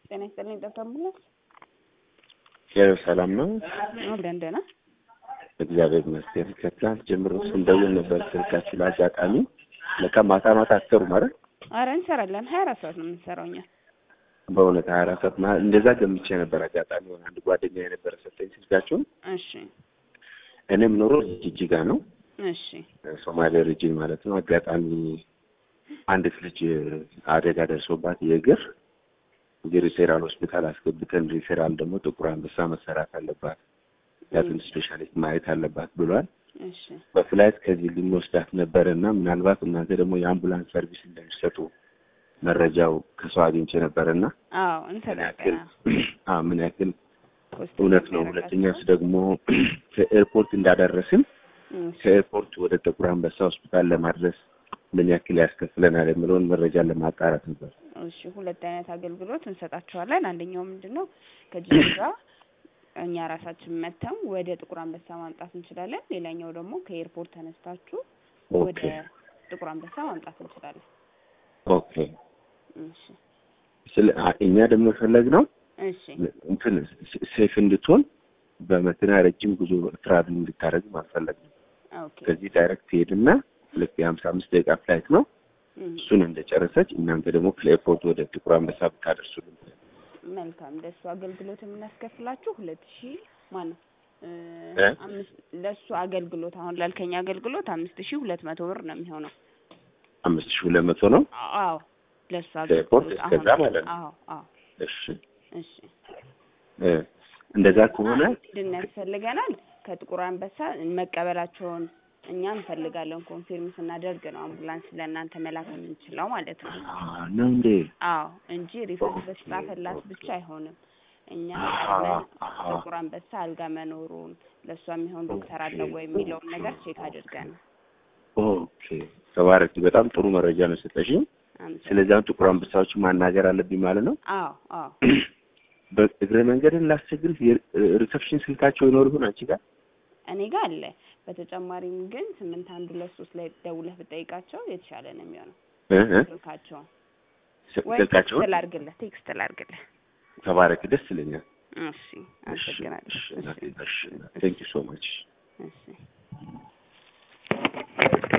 ጤና ይስጥልኝ ዶክተር አምቡላንስ ያው ሰላም ነው፣ አለን ደህና እግዚአብሔር ይመስገን። ከትናንት ጀምሮ ስንደውል ነበር ስልካችሁ ለአጋጣሚ ለካ ማታ ማታ አትሰሩም አይደል? አረ እንሰራለን ሀያ አራት ሰዓት ነው የምንሰራው እኛ በእውነት ሀያ አራት ሰዓት ማ- እንደዛ ገምቼ ነበር። አጋጣሚ ሆነ አንድ ጓደኛ የነበረ ሰጠኝ ስልካችሁን። እሺ እኔ የምኖረው ጅጅጋ ነው፣ እሺ ሶማሌ ሪጅን ማለት ነው። አጋጣሚ አንዲት ልጅ አደጋ ደርሶባት የእግር እግር ሪፌራል ሆስፒታል አስገብተን ሪፌራል ደግሞ ጥቁር አንበሳ መሰራት አለባት ያትን ስፔሻሊስት ማየት አለባት ብሏል። እሺ በፍላይት ከዚህ ልንወስዳት ነበረ እና ምናልባት እናንተ ደግሞ የአምቡላንስ ሰርቪስ እንደሚሰጡ መረጃው ከሰው አግኝቼ ነበረ እና አዎ ምን እንሰራለን ያክል አዎ፣ ምን ያክል ኮስት እውነት ነው። የሚያደርጋቸው። ሁለተኛስ ደግሞ ከኤርፖርት እንዳደረስን እሺ ከኤርፖርት ወደ ጥቁር አንበሳ ሆስፒታል ለማድረስ ምን ያክል ያስከፍለናል የሚለውን መረጃ ለማጣራት ነበር። እሺ ሁለት አይነት አገልግሎት እንሰጣቸዋለን። አንደኛው ምንድን ነው ከጅጅጋ እኛ ራሳችን መተን ወደ ጥቁር አንበሳ ማምጣት እንችላለን። ሌላኛው ደግሞ ከኤርፖርት ተነስታችሁ ወደ ኦኬ ጥቁር አንበሳ ማምጣት እንችላለን። ኦኬ። እሺ ስለ አ- እኛ ደግሞ የፈለግነው እሺ እንትን ሴፍ እንድትሆን በመኪና ረጅም ጉዞ ትራቭል እንድታደርግ ማፈለግ ነው። ኦኬ ከዚህ ዳይሬክት ትሄድና ልክ የሀምሳ አምስት ደቂቃ ፍላይት ነው። እም፣ እሱን እንደጨረሰች እናንተ ደግሞ ከኤርፖርት ወደ ጥቁር አንበሳ ብታደርሱልን መልካም ለእሱ አገልግሎት የምናስከፍላችሁ ሁለት ሺህ ማነው እ፣ እ? አምስት ለእሱ አገልግሎት አሁን ላልከኝ አገልግሎት አምስት ሺህ ሁለት መቶ ብር ነው የሚሆነው። አምስት ሺህ ሁለት መቶ ነው። አዎ ለእሱ ከኤርፖርት አገልግሎት እስከዛ አሁን ማለት ነው። አዎ አዎ እሺ እሺ እ፣ እንደዛ ከሆነ ድን ያስፈልገናል ከጥቁር አንበሳ መቀበላቸውን እኛ እንፈልጋለን። ኮንፊርም ስናደርግ ነው አምቡላንስ ለእናንተ መላክ የምንችለው ማለት ነው። አ፣ ነው እንዴ? አዎ እንጂ ሪፈረንስ ኦኬ፣ በተጻፈላት ኦኬ። ብቻ አይሆንም። እኛ አሃ፣ ቀድመን አሃ። ጥቁር አንበሳ አልጋ መኖሩን ለእሷ የሚሆን ዶክተር አለው ወይ የሚለውን ነገር ቼክ አድርገን ነው። ኦኬ ተባረክ። በጣም ጥሩ መረጃ ነው የሰጠሽኝ። አመሰግናለሁ። ስለዚህ አሁን ጥቁር አንበሳዎችን ማናገር አለብኝ ማለት ነው። አዎ አዎ በእግረ መንገድን ላስቸግርሽ የሪሰፕሽን ስልካቸው ይኖር ይሆን አንቺ ጋር? እኔ ጋር አለ። በተጨማሪም ግን ስምንት አንድ ሁለት ሶስት ላይ ደውለህ ብጠይቃቸው የተሻለ ነው የሚሆነው እ እ ስልካቸውን ስ- ወይ ቴክስት ስልካቸውን ላድርግልህ ቴክስት ላድርግልህ። ተባረክ። ደስ ይለኛል። እሺ አመሰግናለሁ። እሺ፣ እሺ እሺ፣ ቴንክ ዩ ሶ ማች እሺ